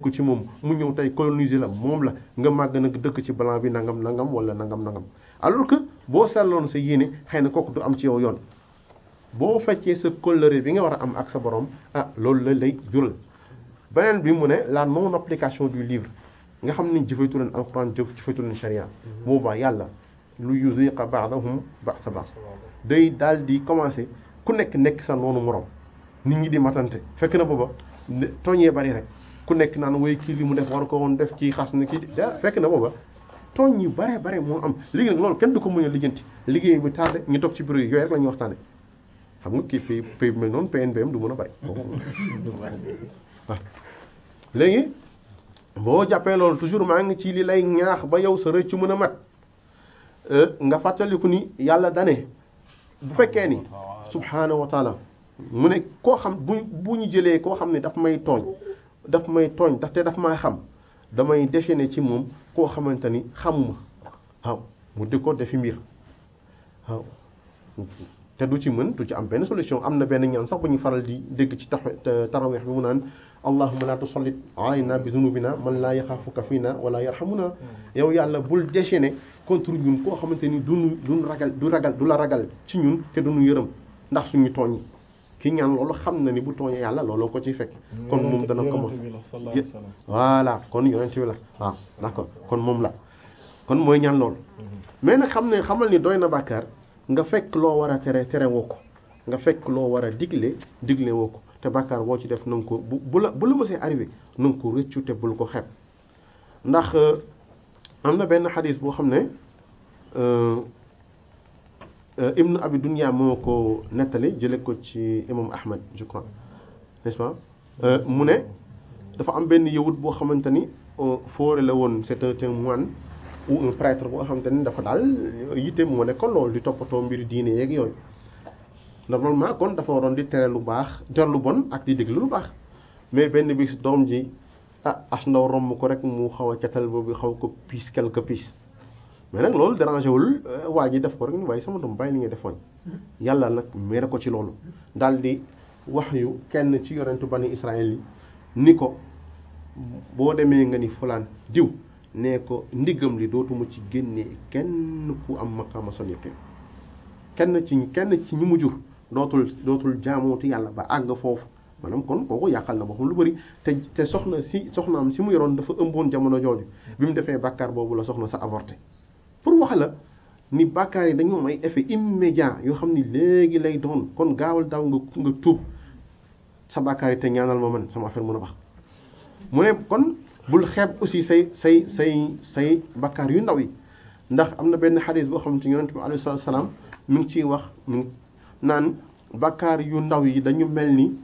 ko ci moom mu ñëw tey coloniser la moom la nga màgg nag dëkk ci blanc bi nangam nangam wala nangam nangam alors que boo seetloon sa yéene xëy na kooku du am ci yow yoon boo fekkee sa kóllëre bi nga war a am ak sa borom ah loolu la lay jural beneen bi mu ne la non application du livre nga xam ni jëfeetu leen alxuraan jëf jëfeetu leen sharia boobaa yàlla lu yuziqa ba'dahum ba'sa ba'd day daal di commencer ku nekk nekk sa noonu morom nit ñi di matante fekk na booba tooñee bari rek ku nekk naan woy kii li mu def war ko woon def ci xas ni kii da fekk na booba tooñ yu bare bare moo am léegi nag loolu kenn du ko mën a lijjanti liggéey bi tardé ñu toog ci bureau yi yooyu rek la ñuy waxtaane xam nga kii pays pays bi mel noonu PNBM du mën a bari waaw léegi boo jàppee loolu toujours maa ngi ci li lay ñaax ba yow sa rëccu mën a mat nga fàttaliku ni yàlla dane bu fekkee ni subhaanahu wa taala mu ne koo xam bu bu ñu jëlee koo xam ne daf may tooñ daf may tooñ ndax te daf may xam damay déchaîner ci moom koo xamante ni xamuma waaw mu di ko defi mbir waaw te du ci mën du ci am benn solution am na benn ñaan sax bu ñu faral di dégg ci tax taraweex bi mu naan allahumma la tusallit alayna bi zunubina man laa yaxaafuka fiina wala yarhamuna yow yàlla bul déchaîner contre ñun koo xamante ni duñu duñ ragal du ragal du la ragal ci ñun te duñu yërëm ndax suñu tooñ yi ki ñaan loolu xam na ni bu tooñee yàlla looloo ko ciy fekk kon moom dana ko mos voilà kon yonent bi la waaw d'accord kon moom la kon mooy ñaan loolu mais nag xam ne xamal ni doy na bàkkaar nga fekk loo war a tere tere woo ko nga fekk loo war a digle digle woo ko te bàkkaar boo ci def na nga ko bu bu la bu la mësee arrivé na nga ko rëccu te bul ko xeeb ndax am na benn xadis boo xam ne ibnu abi dunya moo ko nettali jële ko ci imam ahmad je crois n'est-ce pas mu ne dafa am benn yawut boo xamante ni foore la woon c'est un moine ou un prêtre boo xamante ni dafa daal yitte moo ne kon loolu di toppatoo mbiri diine yeeg yooyu normalement kon dafa waroon di tere lu baax jar lu bon ak di déglu lu baax mais benn bis doom ji ah as ndaw romb ko rek mu xaw a catal boobu xaw ko piis quelque piis mais nag loolu dérangé wul waa ji def ko rek ni waaye sama doom bàyyi li nga defoon yàlla nag mere ko ci loolu daal di wax yu kenn ci yonentu bani Israël yi ni ko boo demee nga ni fulaan diw nee ko ndiggam li dootuma ci génnee kenn ku am maqaama son yëkkee kenn ci kenn ci ñi mu jur dootul dootul jaamooti yàlla ba àgg foofu maanaam kon kooku yàqal na boppam lu bari te te soxna si soxnaam si mu yoroon dafa ëmboon jamono jooju bi mu defee bàkkaar boobu la soxna sa avorté pour wax la ni bàkkaar yi dañoo am ay effet immédiat yoo xam ni léegi lay doon kon gaawal daaw nga nga tuub sa bàkkaar yi te ñaanal ma man sama affaire mën a bax mu ne kon bul xeeb aussi say say say say bàkkaar yu ndaw yi ndax am na benn xadis boo xam ne yonent bi alayhi salaatu salaam mi ngi ciy wax mi ngi naan bàkkaar yu ndaw yi dañu mel ni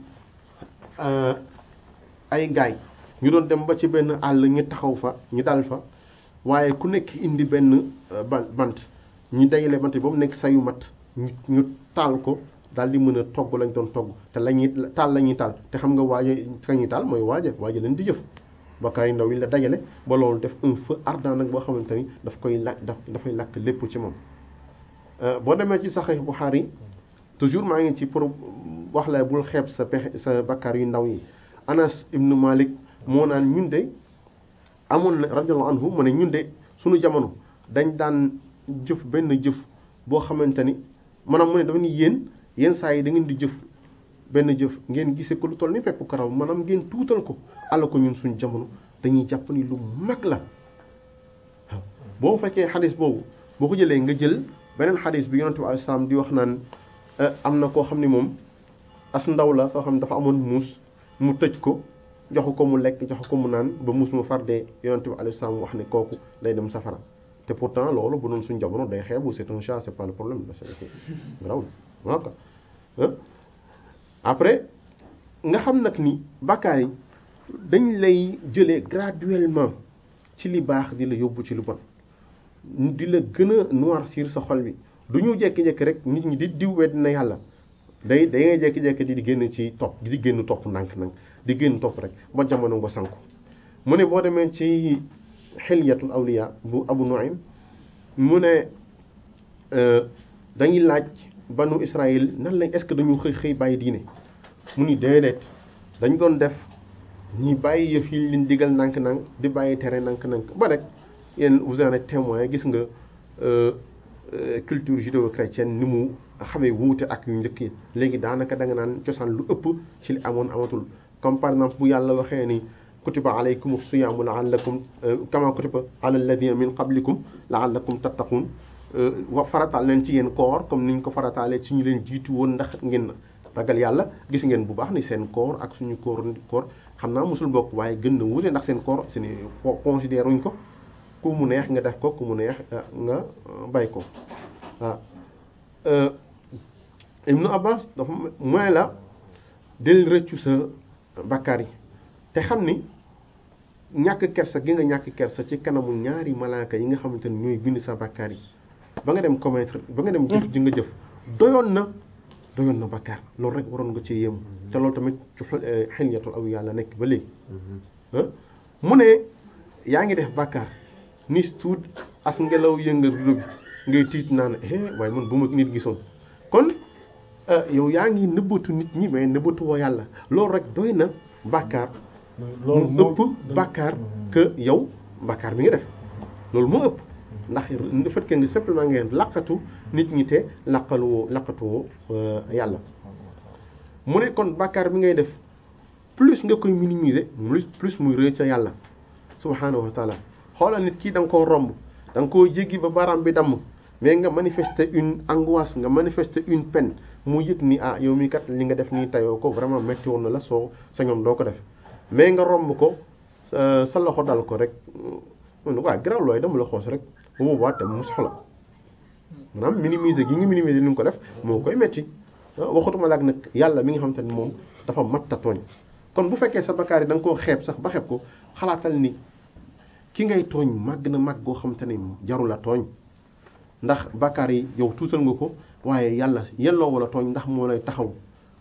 ay gaay ñu doon dem ba ci benn àll ñu taxaw fa ñu dal fa waaye ku nekk indi benn bant ñu dajale bant bi ba mu nekk sayu mat ñu ñu taal ko daal di mën a togg lañ doon togg te la ñuy taal la ñuy taal te xam nga waaja ka ñuy taal mooy waaja waaja leen di jëf bakkaar yu ndaw yi la dajale ba loolu def un feu ardent nag boo xamante ni daf koy lakk daf dafay lakk lépp ci moom boo demee ci Sahih Bukhari toujours maa ngi ci pour wax la bul xeeb sa pexe sa bakkaar yu ndaw yi Anas ibnu Malik moo naan ñun de amoon na radiyallahu anhu mu ne ñun de suñu jamono dañ daan jëf benn jëf boo xamante ni maanaam mu ne dafa ni yéen yenn saa yi da ngeen di jëf benn jëf ngeen gisee ko lu toll ni pepp karaw maanaam ngeen tuutal ko ala ko ñun suñu jamono dañuy jàpp ni lu mag la waaw boo fekkee xadis boobu boo ko jëlee nga jël beneen xadis bi yonente bi alayhi salaam di wax naan am na koo xam ni moom as ndaw la soo xam ne dafa amoon muus mu tëj ko jox ko mu lekk jox ko mu naan ba muus mu far dee yonente bi alayhi salaam wax ne kooku day dem safara te pourtant loolu bu doon suñu jamono day xeebu c'est un chat c'est pas le problème la c'est garaw voilà après nga xam nag ni bàkkaar yi dañ lay jëlee graduellement ci li baax di la yóbbu ci lu bon di la gën a noircir sa xol bi du ñu jékki-jékki rek nit ñi di diw wedd na yàlla day day ngay jékki-jékki di génn ci topp di génn topp ndànk-ndànk di génn topp rek ba jamono nga sanku mu ne boo demee ci xilyatul awliya bu abu nuaym mu ne dañuy laaj banu israël nan lañ est-ce que dañu xëy xëy bàyyi diine mu ni déedéet dañ doon def ñi bàyyi yëf yi leen digal nank-nank di bàyyi tere nank-nank ba rek yéen vous en êtes témoin gis nga culture judéo-chrétienne ni mu xamee wuute ak yu njëkk yi léegi daanaka da nga naan cosaan lu ëpp ci li amoon amatul comme par exemple bu yàlla waxee ni kutiba alaykum siyaamu laallakum kama kutiba ala alladina min qablikum laallakum tattaqun wa farataal leen ci yéen koor comme niñ ko farataalee ci ñu leen jiitu woon ndax ngeen ragal yàlla gis ngeen bu baax ni seen koor ak suñu koor koor xam naa mosul bokk waaye gën na wuute ndax seen koor seen considéré wuñ ko ku mu neex nga def ko ku mu neex nga bay ko voilà Ibnu Abbas dafa mooy la del rëccu sa bakkaar yi te xam ni ñàkk kersa gi nga ñàkk kersa ci kanamu ñaari malaaka yi nga xamante ni ñooy bind sa bakkaar yi ba nga dem commettre ba nga dem jëf ji nga jëf doyoon na doyoon na bakkaar loolu rek waroon nga ci yéemu te loolu tamit ci xilyatul aw yàlla nekk ba léegi mu ne yaa ngi def bakkaar nis tuut as ngelaw yëngal rido bi ngay tiit naan eh waaye man bu ma nit gisoon kon yow yaa ngi nëbbatu nit ñi mais nëbbatu woo yàlla loolu rek doy na bàkkaar mu ëpp bàkkaar que yow bàkkaar bi nga def loolu moo ëpp ndax le fait que nga simplement ngeen laqatu nit ñi te laqaluwoo laqatuwoo yàlla mu ne kon bàkkaar bi ngay def plus nga koy minimiser plus plus muy rëy ca yàlla subhanahu wa taala xoolal nit kii da nga koo romb da nga koo jéggi ba baaraam bi damm mais nga manifester une angoisse nga manifester une peine mu yëg ni ah yow mii kat li nga def nii tayoo ko vraiment métti woon na la soo sa ñoom doo ko def mais nga romb ko sa loxo dal ko rek waaw garaaw looy dama la xoos rek bu boobaa te mu soxla maanaam minimiser gi nga minimiser li nga ko def moo koy métti waxutuma la ak nag yàlla mi nga xamante ni moom dafa matta tooñ kon bu fekkee sa bakkaar yi da nga koo xeeb sax ba xeeb ko xalaatal ni ki ngay tooñ màgg na màgg goo xamante ni jarul a tooñ ndax bakkaar yi yow tuutal nga ko waaye yàlla yelloo wala tooñ ndax moo lay taxaw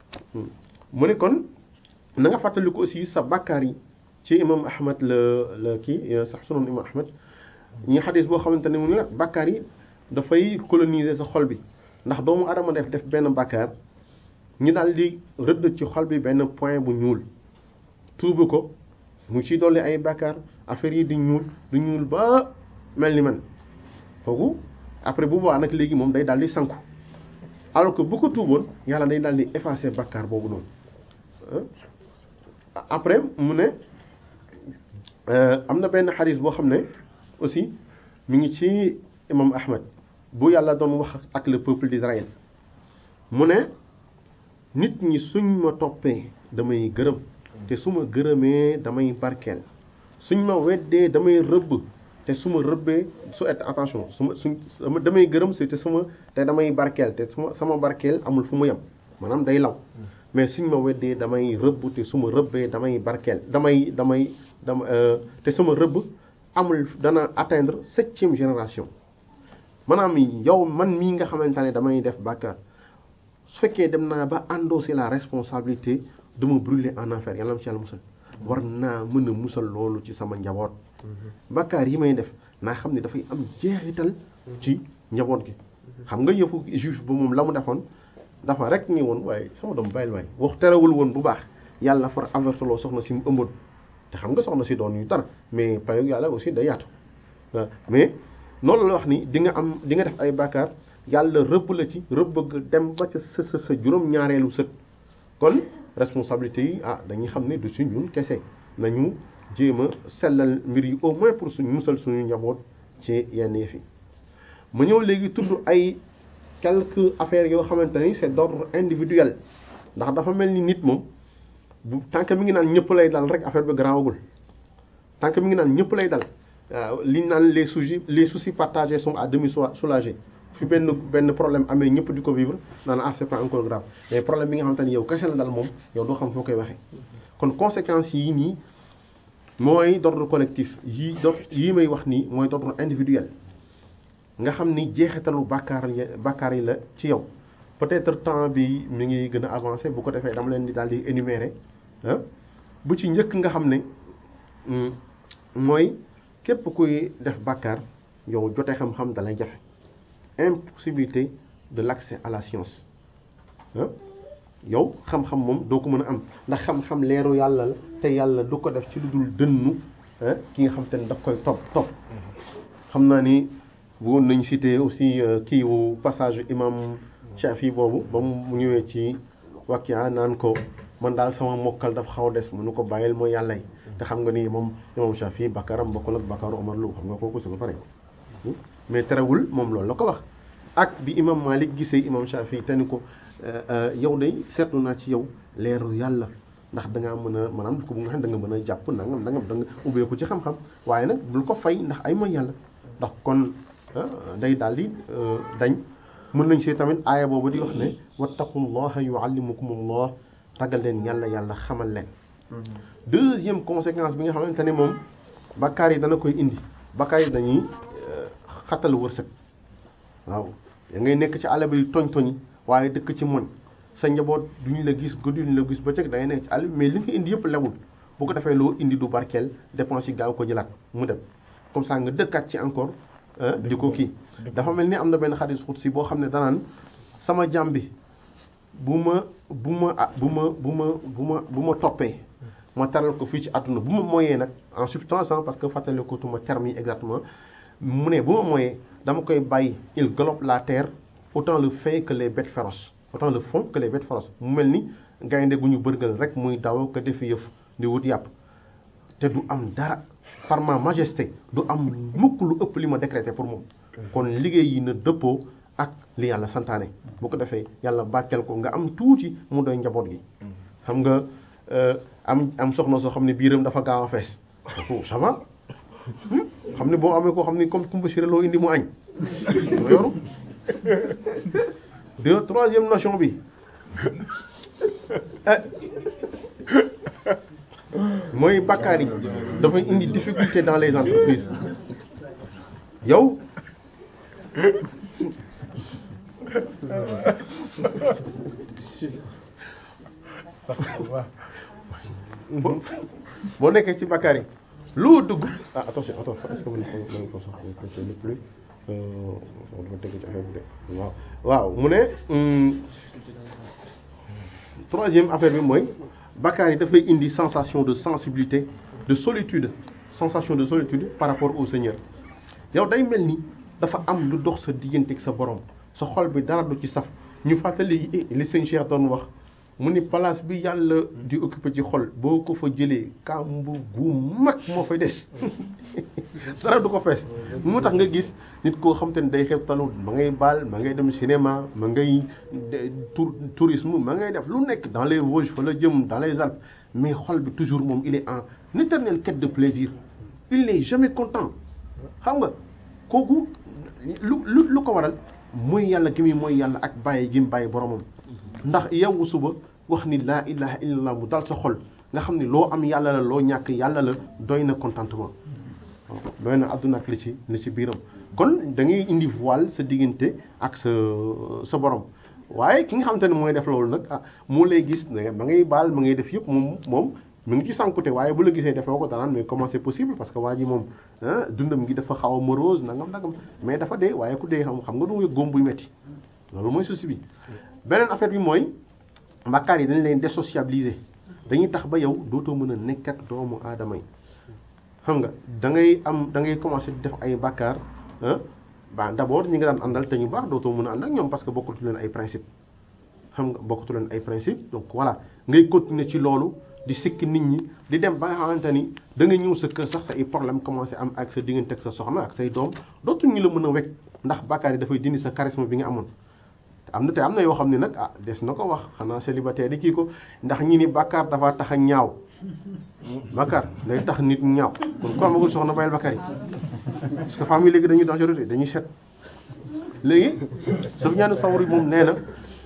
mu ne kon na nga fàttali ko aussi sa bakkaar yi ci imam ahmad la la kii sax sunoon imam ahmad ñi xadis boo xamante ne mu ne bakkaar yi dafay coloniser sa xol bi ndax doomu adama def def benn bakkaar ñi daal di rëdd ci xol bi benn point bu ñuul tuubu ko mu ci dolli ay bakkaar affaire yi di ñuul di ñuul ba mel ni man foogu après bu boobaa nag léegi moom day daal di sanku alors que bu ko tuuboon yàlla day daal di effacer bakkaar boobu noonu après mu ne am na benn xadis boo xam ne aussi mi ngi ci imam Ahmad bu yàlla doon wax ak le peuple d'Israël mu ne nit ñi suñ ma toppee damay gërëm te su ma gërëmee damay barkeel suñ ma weddee damay rëbb te su ma rëbbee su et attention su ma suñ damay gërëm te su ma te damay barkeel te su ma sama barkeel amul fu mu yem maanaam day law mais suñ ma weddee damay rëbb te su ma rëbbee damay barkeel damay damay dama te sama rëbb amul dana atteindre septième génération maanaam yow man mii nga xamante ne damay def bàkkaar su fekkee dem naa ba endosser la responsabilité de me brûler en enfer yàlla na ci yàlla musal war naa mën a musal loolu ci sama njaboot bàkkaar yi may def naa xam ne dafay am jeexital ci njaboot gi xam nga yëfu juge ba moom la mu defoon dafa rek ni woon waaye sama doom bàyyil waay wax terewul woon bu baax yàlla far averteloo soxna si mu ëmboon te xam nga soxna si doon yu dara mais payoog yàlla aussi day yaatu mais noonu la wax ni di nga am di nga def ay bàkkaar yàlla rëbb la ci rëbb dem ba ca sa sa sa juróom-ñaareelu sët kon responsabilité yi ah dañuy xam ne du si ñun kese nañu jéem a sellal mbir yi au moins pour suñu musal suñu njaboot ci yenn yëf yi ma ñëw léegi tudd ay quelques affaires yoo xamante ni c'est d'ordre individuel ndax dafa mel ni nit moom bu tànk mi ngi naan ñëpp lay dal rek affaire bi garaawagul tànk mi ngi naan ñëpp lay dal waaw li ñu naan les soucis les soucis partagés sont à demi soulagés fi benn benn problème amee ñëpp di ko vivre naan ah c'est pas encore grave mais problème bi nga xamante ni yow kese la dal moom yow doo xam foo koy waxee kon conséquences yii nii mooy d'ordre collectif yii d'ordre yii may wax nii mooy d'ordre individuel nga xam ni jeexitalu bàkkaar yi bàkkaar yi la ci yow peut-être temps bi mi ngi gën a avancé bu ko defee dama leen di daal di énumérer ah bu ci njëkk nga xam ne mooy képp kuy def bàkkaar yow jote xam-xam dalay jafe impossibilité de l'accès à la science ah yow xam-xam moom doo ko mën a am ndax xam-xam leeru yàlla la te yàlla du ko def ci lu dul dënnu ki nga xam te ne daf koy topp topp xam naa ni bëggoon nañ citer aussi kii wu passage imam Shafi boobu ba mu ñëwee ci Wakia naan ko man daal sama mokkal dafa xaw a des mënu ko bàyyil mooy yàlla yi te xam nga ni moom imam Shafi bakaram bokkul ak bakaru Omar Lu xam nga kooku su ba pare mais terewul moom loolu la ko wax ak bi imam Malik gisee imam Shafi te ni ko yow day seetlu naa ci yow leeru yàlla ndax da ngaa mën a maanaam ko bu nga xam da nga mën a jàpp nangam nangam da nga ubbeeku ci xam-xam waaye nag bul ko fay ndax ay mooy yàlla ndax kon day daal di dañ mën nañ see tamit aaya boobu di wax ne wattaqullaha yuallimukumullah ragal leen yàlla yàlla xamal leen deuxième conséquence bi nga xamante ne moom bakkaar yi dana koy indi bakkaar yi dañuy xatal wërsëg waaw da ngay nekk ci àll bi toñ toñi waaye dëkk ci moñ sa njaboot duñu la gis guddi duñu la gis bëccëg da ngay nekk ci àll bi mais li nga indi yëpp lewul bu ko defee loo indi du barkeel dépense yi gaaw ko jëlaat mu dem comme ça nga dëkkaat ci encore di ko kii dafa mel ni am na benn xadis xutsi boo xam ne danaan sama jàmm bi bu ma bu ma bu ma bu ma bu ma bu ma toppee ma taral ko fii ci àdduna bu ma moyee nag en substance parce que fàttali ko tuma terme yi exactement mu ne bu ma moyee dama koy bàyyi il galope la terre autant le fait que les bêtes féroces autant le fond que les bêtes féroces mu mel ni gaynde gu ñu bërgal rek muy daw ko defi yëf di wut yàpp te du am dara par ma majesté du am mukk lu ëpp li ma décrété pour moom kon liggéey yi na dëppoo ak li yàlla santaane bu ko defee yàlla barkeel ko nga am tuuti mu doy njaboot gi xam nga am am soxna soo xam ne biiram dafa gaaw a fees ça va xam ne boo amee koo xam ne comme kumba siré loo indi mu añ ma yoru deux troisième nation bi mooy bakkaar yi dafay indi difficulté dans les entreprises yow boo nekkee ci bakkaar yi loo dugg ah attention attention est-ce que mën nañu ko soxla le plus dafa dégg ci affaire bi de waaw waaw mu ne troisième affaire bi mooy bakkaar yi dafay indi sensation de sensibilité de solitude sensation de solitude par rapport au Seigneur yow day mel ni dafa am lu dox sa diggante ak sa borom sa xol bi dara du ci saf ñu fàttali li sëñ Cheikh doon wax mu ni place bi yàlla di occupé ci xol boo ko fa jëlee kàmb gu mag moo fay des dara du ko fees moo tax nga gis nit koo xam te ne day xew talu ma ngay baal ma ngay dem cinéma ma ngay tour tourisme ma ngay def lu nekk dans les Vosges fa la jëm dans les Alpes mais xol bi toujours moom il est en éternelle quête de plaisir il n'est jamais content xam nga kooku lu lu lu ko waral mooy yàlla gi muy mooy yàlla ak bàyyi gi mu bàyyi boromam ndax yow suba wax ni laa ilaha illallah mu dal sa xol nga xam ne loo am yàlla la loo ñàkk yàlla la doy na contentement doy na àdduna ak li ci li ci biiram kon da ngay indi voile sa diggante ak sa sa borom waaye ki nga xamante ne mooy def loolu nag ah moo lay gis ne ma ngay baal ma ngay def yëpp moom moom mu ngi ci sànkute waaye bu la gisee defoo ko danaan mais comment c'est possible parce que waa ji moom dundam gi dafa xaw a morose nangam nangam mais dafa dee waaye ku dee xam xam nga du nga góom buy metti loolu mooy souci bi beneen affaire bi mooy mbàkkaar yi dañ leen désociabiliser dañuy tax ba yow dootoo mën a nekk ak doomu aadama yi xam nga da ngay am da ngay commencer def ay bàkkaar ba d'abord ñi nga daan àndal te ñu baax dootoo mën a ànd ak ñoom parce que bokkatu leen ay principe xam nga bokkatu leen ay principe donc voilà ngay continuer ci loolu di sikki nit ñi di dem ba nga xamante ni da nga ñëw sa kër sax sa ay problème commencé am ak sa diggante ak sa soxna ak say doom dootuñu la mën a wekk ndax bàkkaar yi dafay dindi sa charisme bi nga amoon am na te am na yoo xam ne nag ah des na ko wax xanaa célibataire yi kii ko ndax ñi ni bàkkaar dafa tax a ñaaw bàkkaar day tax nit ñaaw kon ku amagul soxna bàyyil bàkkaar yi parce que famille léegi dañuy dangereux dañuy set léegi Sufyaan Sawri moom nee na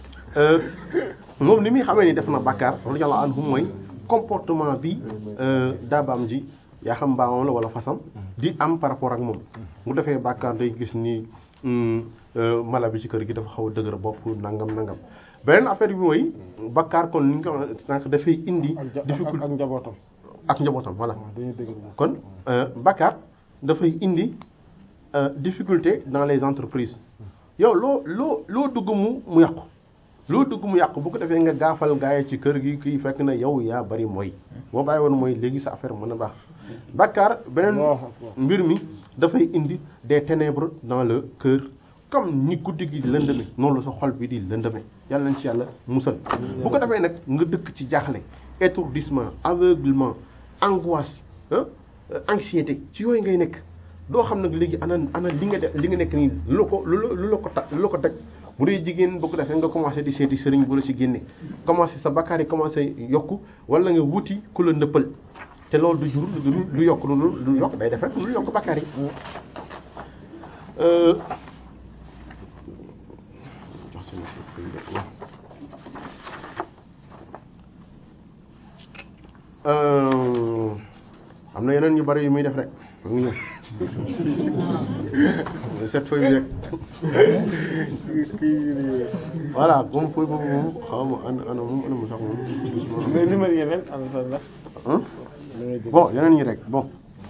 moom ni muy xamee ni def na bàkkaar radiyallahu anhu mooy comportement bi daabaam ji yaa xam mbaamam la wala fasam di am par rapport ak moom mu defee bàkkaar day gis ni mala bi ci kër gi dafa xaw a dëgër bopp nangam nangam beneen affaire bi mooy bakkaar kon li nga ko sànq dafay indi. difficulté ak njabootam. ak njabootam voilà. dañuy dëgër bopp. kon bakkaar dafay indi difficulté dans les entreprises yow loo loo loo dugg mu mu yàqu loo dugg mu yàqu bu ko defee nga gaafal gaay ci kër gi kii fekk na yow yaa bari mooy boo bàyyi woon mooy léegi sa affaire mën a baax bàkkaar beneen mbir mi dafay indi des ténèbres dans le cœur comme ni guddi gi di lëndëme noonu la sa xol bi di lëndëme yàlla nañ ci yàlla musal bu ko defee nag nga dëkk ci jaaxle étourdissement aveuglement angoisse ah anxiété ci yooyu ngay nekk doo xam nag léegi ana ana li nga def li nga nekk nii lu la ko lu la lu la ko ta lu la ko daj bu dee jigéen bu ko defee nga commencé di seeti sëriñ bu la ci génne commencé sa bakkaar yi commencé yokku wala nga wuti ku la ndëppal te loolu du jur lu lu yokk lu lu yokk day def rek lu yokk bakkaar yi am na yeneen yu bari yu muy def rek mu ngi ñëw cette feuille bi rek voilà moom feuille boobu moom xaw ma ana ana moom ana mu sax moom mais numéro yeneen am na la bon yeneen ñi rek bon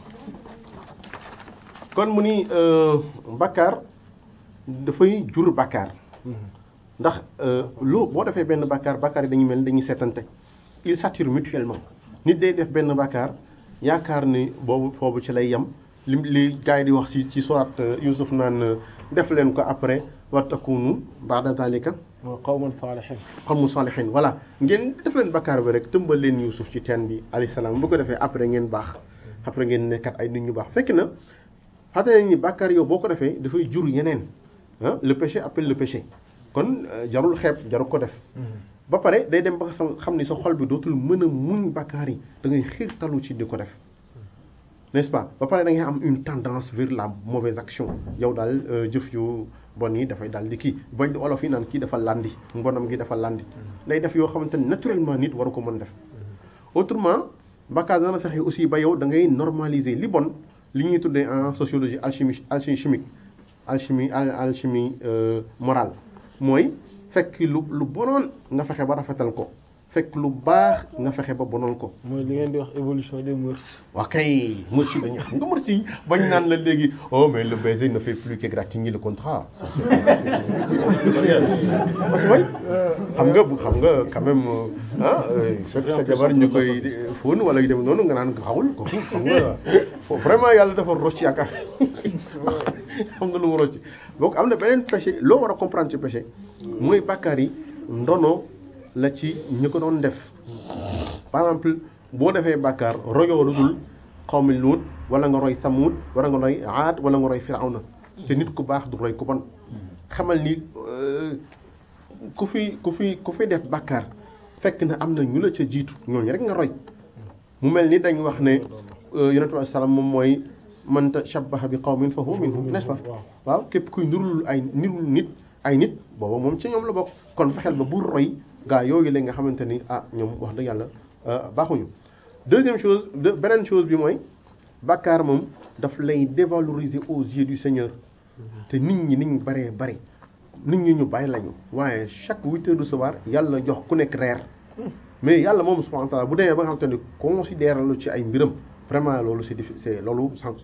kon mu ni bakkaar dafay jur bakkaar ndax loo boo defee benn bakkaar bakkaar yi dañuy mel ni dañuy seetante ils s'attirent mutuellement nit day def benn bakkaar yaakaar ni boobu foofu ci lay yem li li gars yi di wax ci ci sorat Yusuf naan def leen ko après wa takunu ba'da zalika qawman salihin qawmun salihin voilà ngeen def leen bakkaar bi rek tëmbal leen Yusuf ci teen bi alayhi salaam bu ko defee après ngeen baax après ngeen nekkat ay nit ñu baax fekk na xam nañ ni bakkaar yow boo ko defee dafay jur yeneen ah le péché appelle le péché kon jarul xeeb jarul ko def ba pare day dem ba nga xam ni sa xol bi dootul mën a muñ bakkaar yi da ngay xiirtalu ci di ko def n'est-ce pas ba pare da ngay am une tendance vers la mauvaise action yow daal jëf yu bon yi dafay daal di kii bañ di olof yi naan kii dafa landi mbonam gi dafa landi day def yoo xamante ni naturellement nit waru ko mën def autrement bakkaar dana fexe aussi ba yow da ngay normaliser li bon li ñuy tuddee en sociologie alchimie alchimie chimique alchimie alchimie morale mooy fekk lu lu bonoon nga fexe ba rafetal ko fekk lu baax nga fexe ba bonoon ko. mooy li ngeen di wax évolution des mœurs. waa kay mœurs yi dañuy xam nga mœurs yi bañ naan la léegi oh mais le baiser ne fait plus qu'égratigner le contrat. parce que mooy xam nga xam nga quand même ah fekk sa jabar ñu koy fóon wala yu dem noonu nga naan xawul ko xam nga vraiment yàlla dafa rocc yaakaar xam nga lu mu rocc donc am na beneen péché loo war a comprendre ci péché mooy bàkkaar yi ndono la ci ñu ko doon def par exemple boo defee bàkkaar royoo lu dul xawmi luut wala nga roy samuud wala nga roy aad wala nga roy firawna te nit ku baax du roy ku bon xamal ni ku fi ku fi ku fi def bàkkaar fekk na am na ñu la ca jiitu ñooñu rek nga roy mu mel ni dañ wax ne yonent bi salaam moom mooy man tashabbaha bi qawmin fa huwa minhum n'est-ce pas waaw képp kuy nirul ay nirul nit ay nit booba moom ci ñoom la bokk kon fexeel ba bu roy gaa yooyu la nga xamante ni ah ñoom wax dëgg yàlla baaxuñu deuxième chose de beneen chose bi mooy bàkkaar moom daf lay dévaloriser aux yeux du Seigneur te nit ñi niñ baree bari nit ñi ñu bari lañu waaye chaque huit heures de soir yàlla jox ku nekk reer mais yàlla moom subhanahu wa ta'ala bu demee ba nga xamante ni considère lu ci ay mbiram vraiment loolu c'est diffi c'est loolu sans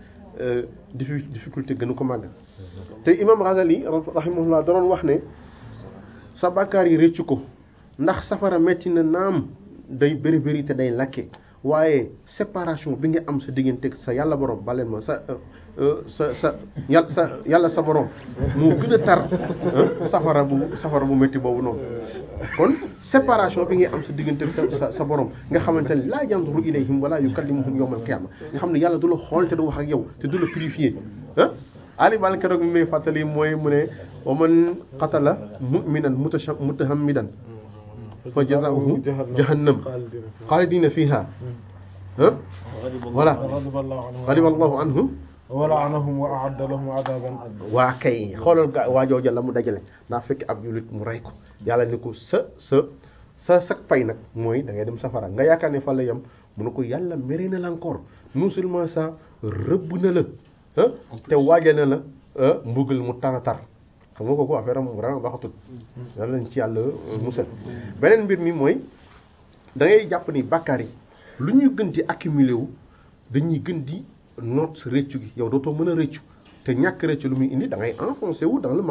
difficulté gënu ko màgg te imam Ghazali rahimahullah da doon wax ne sa bàkkaar yi rëccu ko ndax safara metti na naam day bëri bëri te day lakke waaye séparation bi nga am sa digganteeg sa yàlla borom baleen ma sa sa sa yàlla sa yàlla sa borom moo gën a tar safara bu safara bu métti boobu noonu kon séparation bi nga am sa digganteeg sa sa sa borom nga xamante ne laa yanzuru ilayhim wala yukallimuhum yawmal qiyaama nga xam ne yàlla du la xool te du wax ak yow te du la purifier ah Ali Bal keroog mi may fàttali mooy mu ne wa man qatala mu'minan mutahammidan fa jazaohu jahannam xaalidina fiha ah voilà xadiba allahu anhu wa la'anahum wa a'adda lahum 'adaban waa kay xoolal ga waa jooja la mu dajale naa fekk ab jullit mu rey ko yàlla ni ko sa sa sa sag pay nag mooy da ngay dem safara nga yaakaar ne fa la yem mu ne ko yàlla mere na la encore non seulement ça rëbb na la te waajal na la mbugal mu tara tar xam nga kooku affaire am vraiment baaxatut yàlla lañ ci yàlla musal beneen mbir mi mooy da ngay jàpp ni bàkkaar yi lu ñuy gën di accumuler wu dañuy gën di noot sa rëccu gi yow dootoo mën a rëccu te ñàkk rëccu lu muy indi da ngay enfoncé wu dans le mal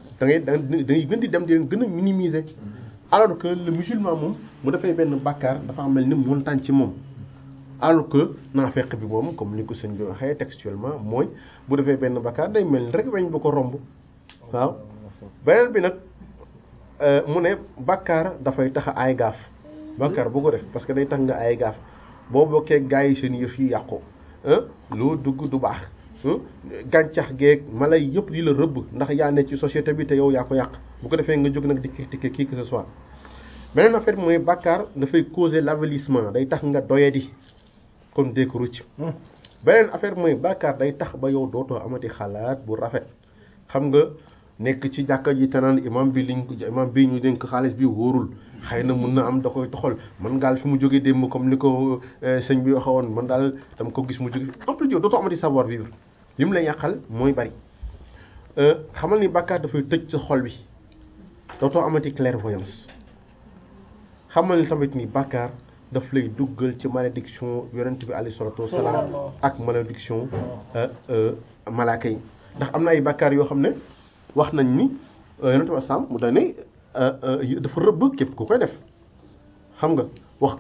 da ngay da ngay gën di dem di leen gën a minimiser alors que le musulman moom mu defee benn bàkkaar dafa mel ni montagne ci moom alors que naafeq bi moom comme ni ko sëñ bi waxee textuellement mooy bu defee benn bàkkaar day mel ni rek weñ ba ko romb waaw beneen bi nag mu ne bàkkaar dafay tax ay gaaf bàkkaar bu ko def parce que day tax nga ay gaaf boo bokkee gaa yi seen yëf yi yàqu loo dugg du baax gàncax geeg mala yi yëpp di la rëbb ndax yaa ne ci société bi te yow yaa ko yàq bu ko defee nga jóg nag di critiquer qui que ce soit beneen affaire mooy bàkkaar dafay causer l'avilissement day tax nga doyadi comme dee ko rucc beneen affaire mooy bàkkaar day tax ba yow dootoo amati xalaat bu rafet xam nga nekk ci jàkka ji te naan imam bi liñ imam bi ñu dénk xaalis bi wóorul xëy na mun na am da koy toxal man gaal fi mu jógee démb comme ni ko sëñ bi waxee woon man daal dama ko gis mu jóge en plus yow dootoo amati savoir vivre li mu lay yàqal mooy bari xamal ni bàkkaar dafay tëj sa xol bi dootoo amati clairvoyance xamal ni tamit ni bàkkaar daf lay duggal ci malédiction yonent bi alayhi salatu wasalaam ak malédiction malaaka yi ndax am na ay bàkkaar yoo xam ne wax nañ ni yonent bi asalaam mu dañ ne dafa rëbb képp ku koy def xam nga wax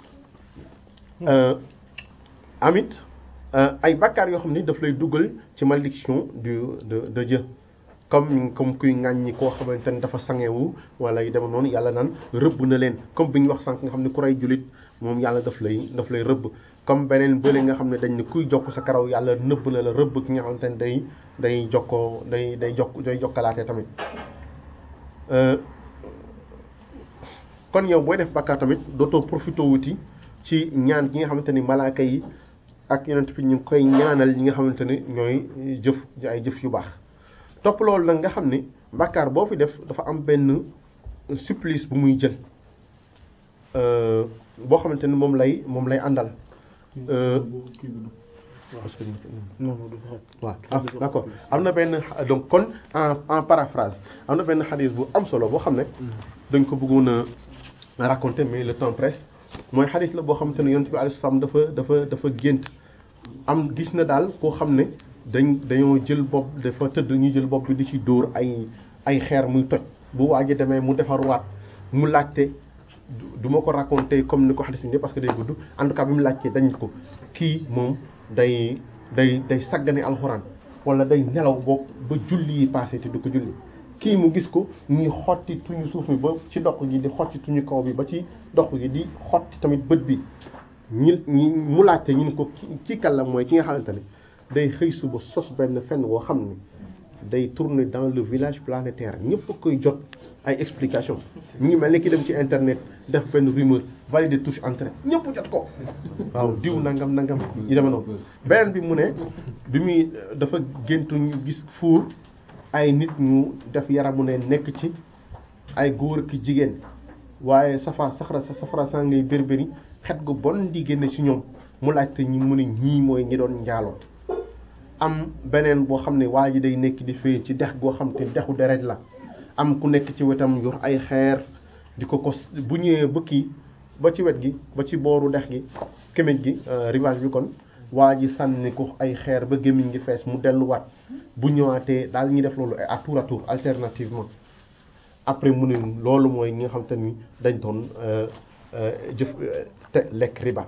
amit ay bàkkaar yoo xam ni daf lay duggal ci malédiction du de de Dieu comme comme kuy ŋàññi koo xamante ne dafa sangewu wala yu dem noonu yàlla naan rëbb na leen comme bi ñu wax sànq nga xam ne ku rey jullit moom yàlla daf lay daf lay rëbb comme beneen bële nga xam ne dañ ne kuy jokk sa karaw yàlla nëbb na la rëbb ki nga xamante ne day day jokkoo day day jokk day jokkalaate tamit kon yow booy def bàkkaar tamit dootoo profité wuti ci ñaan gi nga xamante ni malaaka yi ak yonent bi ñu ngi koy ñaanal ñi nga xamante ne ñooy jëf ay jëf yu baax topp loolu nag nga xam ni bàkkaar boo fi def dafa am benn supplice bu muy jël boo xamante ni moom lay moom lay àndal waaw ah d'accord am na benn donc kon en en paraphrase am na benn xadis bu am solo boo xam ne dañ ko bëggoon a raconter mais le temps presse mooy xadis la boo xamante ne yonent bi alayhi salaam dafa dafa dafa gént am gis na daal koo xam ne dañ dañoo jël bopp dafa tëdd ñu jël bopp bi di ci dóor ay ay xeer muy toj bu waaj a demee mu defarwaat mu laajte du ma ko raconter comme ni ko xadis bi parce que day gudd en tout cas bi mu laajte dañ ko kii moom day day day saggane alxuraan wala day nelaw boog ba julli yi passé te du ko julli kii mu gis ko ñuy xotti tuñu suuf mi ba ci dox gi di xotti tuñu kaw bi ba ci dox gi di xotti tamit bët bi ñi ñi mu laajte ñu ne ko ci kàlla mooy ki nga xamante ne day xëy suba sos benn fenn woo xam ne day tourner dans le village planétaire ñëpp a koy jot ay explication mu ngi mel ni ki dem ci internet def benn rumeur valider touche entrée ñëpp jot ko waaw diw nangam nangam yi dema noonu beneen bi mu ne bi muy dafa géntu ñu gis fuur ay nit ñu def yaramu ne nekk ci ay góor ki jigéen waaye safa saxara sa safara saa ngay bérbéri xet gu bon di génne ci ñoom mu laajte ñi mu ne ñii mooy ñi doon njaaloo am beneen boo xam ne waa ji day nekk di fee ci dex goo xam te dexu deret la am ku nekk ci wetam yor ay xeer di ko ko bu ñëwee ba kii ba ci wet gi ba ci booru dex gi kémej gi rivage bi kon waa ji sànni ko ay xeer ba gémmiñ gi fees mu delluwaat bu ñëwaatee daal ñuy def loolu à tour à tour alternativement après mu ne loolu mooy ñi nga xam te ni dañ doon jëf te lekk riba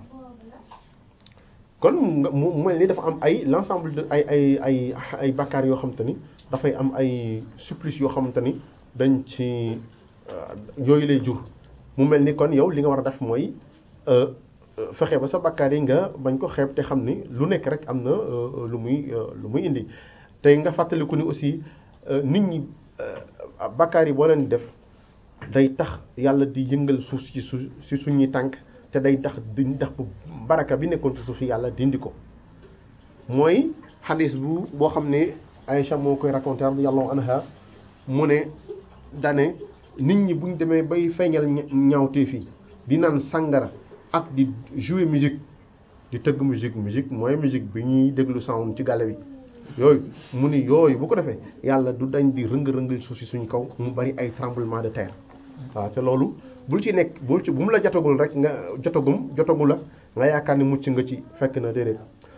kon mu mel ni dafa am ay l'ensemble de ay ay ay ay bakkaar yoo xam te ni dafay am ay supplice yoo xamante ni dañ ci yooyu lay jur mu mel ni kon yow li nga war a def mooy fexe ba sa bakkaar yi nga bañ ko xeeb te xam ni lu nekk rek am na lu muy lu muy indi tey nga fàttaliku ni aussi nit ñi bakkaar yi boo leen def day tax yàlla di yëngal suuf si su si suñuy tànk te day tax di tax bu baraka bi nekkoon ci suuf si yàlla dindi ko mooy xadis bu boo xam ne Aïcha moo koy raconté radiyallahu anha mu ne dane nit ñi buñ demee bay feeñal ñaawteef yi di naan sàngara ak di jouer musique di tëgg musique musique mooy musique bi ñuy déglu sound ci gàlle bi yooyu mu ni yooyu bu ko defee yàlla du dañ di rëng-rëngal suuf si suñ kaw mu bari ay tremblement de terre waaw te loolu bul ci nekk bul ci bu mu la jotagul rek nga jotagum jotagul la nga yaakaar ni mucc nga ci fekk na déedéet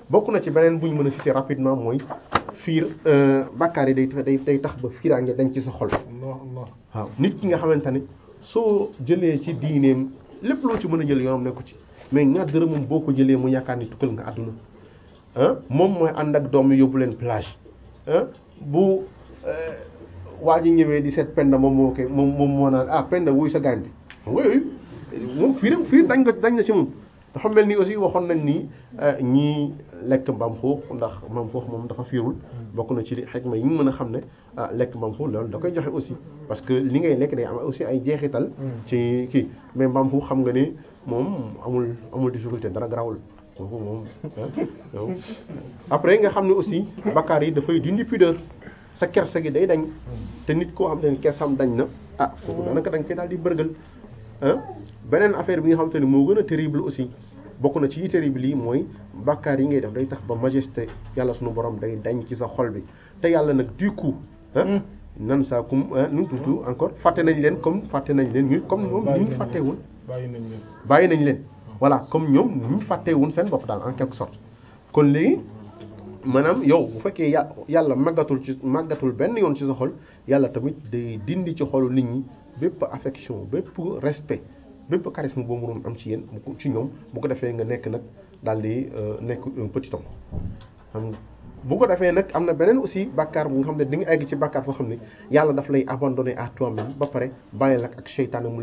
bokk na ci beneen bu ñu mën a citer rapidement mooy fiir bàkkaar yi day day day tax ba fiiraange dañ ci sa xol Allah Allah waaw nit ki nga xamante ne soo jëlee ci diineem lépp loo ci mën a jël yoonam nekku ci mais ñaar dërëmam boo ko jëlee mu yaakaar ni tukkal nga àdduna ah moom mooy ànd ak doom yi yóbbu leen plage ah bu waa ji ñëwee di seet penda moom moo koy moom moom moo naan ah penda wuy sa gaañ bi oui moom fiiram fiir dañ nga dañ na ci moom dafa mel ni aussi waxoon nañ ni ñii lekk mbaam xuux ndax mbaam xuux moom dafa fiirul bokk na ci li xikma yi ñu mën a xam ne ah lekk mbaam xuux loolu da koy joxe aussi parce que li ngay lekk day am aussi ay jeexital ci kii mais mbaam xuux xam nga ni moom amul amul difficulté dara garawul kooku moom après nga xam ne aussi bakkaar yi dafay dindi pudeur sa kersa gi day dañ te nit koo xam te ni kersam dañ na ah kooku daanaka da nga koy daal di bërgal ah beneen affaire bi nga xam te ne moo gën a terrible aussi bokk na ci yi terrible yi mooy bàkkaar yi ngay def day tax ba majesté yàlla sunu borom day dañ ci sa xol bi te yàlla nag du coup ah nan saa kum nu tuuti encore fàtte nañ leen comme fàtte nañ leen ñu comme ñoom ñu fàttewul bàyyi nañ leen bàyyi nañ leen voilà comme ñoom ñu fàttewul seen bopp daal en quelque sorte kon léegi maanaam yow bu fekkee yà yàlla màggatul ci màggatul benn yoon ci sa xol yàlla tamit day dindi ci xolu nit ñi bépp affection bépp respect bépp charisme boo mënoon am ci yéen ci ñoom bu ko defee nga nekk nag daal di nekk un petit homme xam nga bu ko defee nag am na beneen aussi bàkkaar bu nga xam ne di nga egg ci bàkkaar foo xam ne yàlla daf lay abandonné à toi-même ba pare bàyyi la ak seytaane mu